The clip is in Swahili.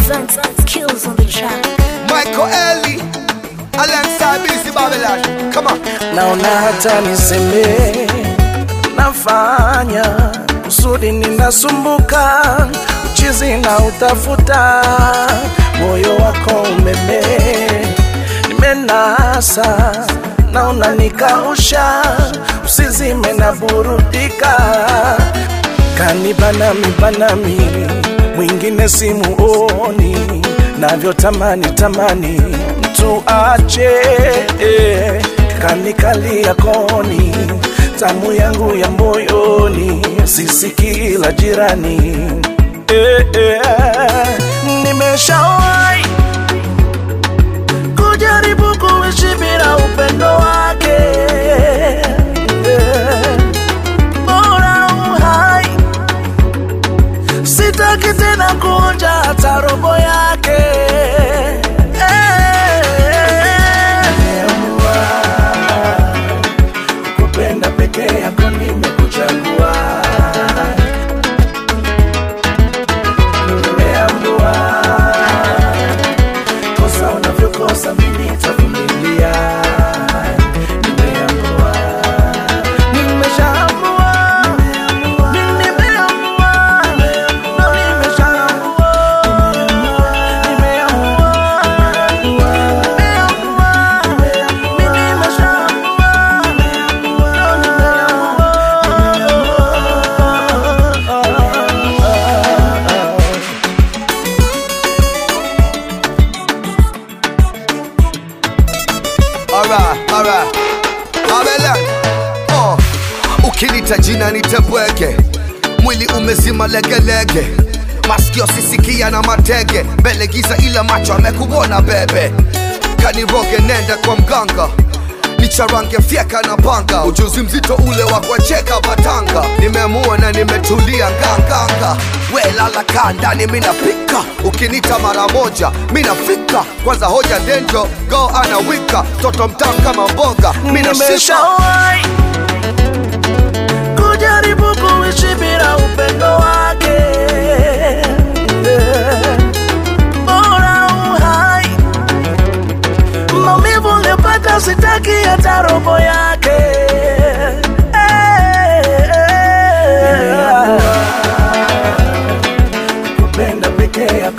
presents Kills on the track. Michael Ellie alongside BC Babylon. Come on. naona hata niseme nafanya kusudi ninasumbuka uchizi na utafuta moyo wako umeme nimenasa naona nikausha usizime na burudika kanibanami banami mwingine simuoni navyotamani tamani mtu ache eh, kanikalia koni tamu yangu ya moyoni sisi la jirani eh, eh, nimeshawai kujaribu kuishi bila upendo wake eh, bora uhai sitaki tena kuonja hata robo yake Nimeamua kupenda peke yako nimekuchagua nimeamua kosa unavyokosa mimi nitavumilia nimeamua nimeshaamua mimi nimeamua na nimeshaamua nimeamua nimeamua mimi nimeshaamua Alright, alright. Babylon. Oh. Ukinita jina nitebweke, mwili umezima legelege, masikio sisikia na matege, mbele giza ila macho amekuona bebe, kaniroge nenda kwa mganga nicharange fyeka na panga, ujuzi mzito ule wa kuwacheka batanga, nimeamua na nimetulia nganganga, we lala kaa ndani minapika, ukinita mara moja minafika, kwanza hoja denjo go anawika, toto mtamu kama mboga minashika nimeshawahi kujaribu kuishi bila upendo wake bora uhai maumivu ulipata sitaki hata robo yake kupenda peke yako